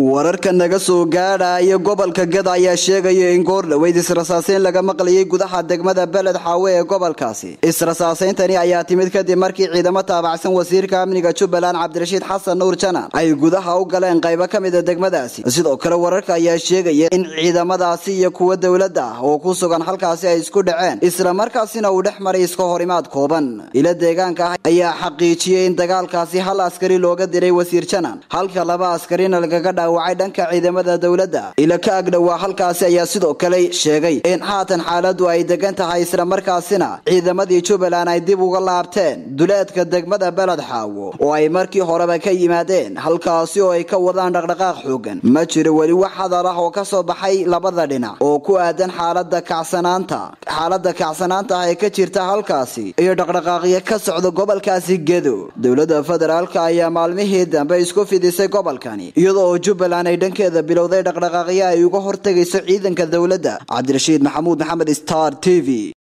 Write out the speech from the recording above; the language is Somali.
wararka naga soo gaadhaya gobolka gada ayaa sheegaya in goor dhaweyd israsaaseyn laga maqlayay gudaha degmada beled xaawe ee gobolkaasi israsaaseyntani ayaa timid kadib markii ciidamo taabacsan wasiirka amniga jubbaland cabdirashiid xasan nuur janan ay gudaha u galeen qaybo ka mida degmadaasi sidoo kale wararka ayaa sheegaya in ciidamadaasi iyo kuwa dowladda ah oo ku sugan halkaasi ay isku dhaceen islamarkaasina uu dhex maray iska horimaad kooban ila deegaanka ah ayaa xaqiijiyey in dagaalkaasi hal askari looga diray wasiir janan halka laba askarina lagaga dhaawacay dhanka ciidamada dowladda ila ka agdhowaa halkaasi ayaa sidoo kale sheegay in haatan xaaladu ay degan tahay islamarkaasina ciidamadii jubbaland ay dib uga laabteen duleedka degmada beled xaawo oo ay markii horeba ka yimaadeen halkaasi oo ay ka wadaan dhaqdhaqaaq xoogan ma jiro weli wax hadal ah oo ka soo baxay labada dhinac oo ku aadan xaalada kacsanaanta xaalada kacsanaanta ah ee ka jirta halkaasi iyo dhaqdhaqaaqyo ka socda gobolkaasi gedo dowladda federaalka ayaa maalmihii dambe isku fidisay gobolkani iyadoo oo jubbaland ay dhankeeda bilowday dhaqdhaqaaqyo ay uga hortegayso ciidanka dowladda cabdirashiid maxamuud maxamed star t v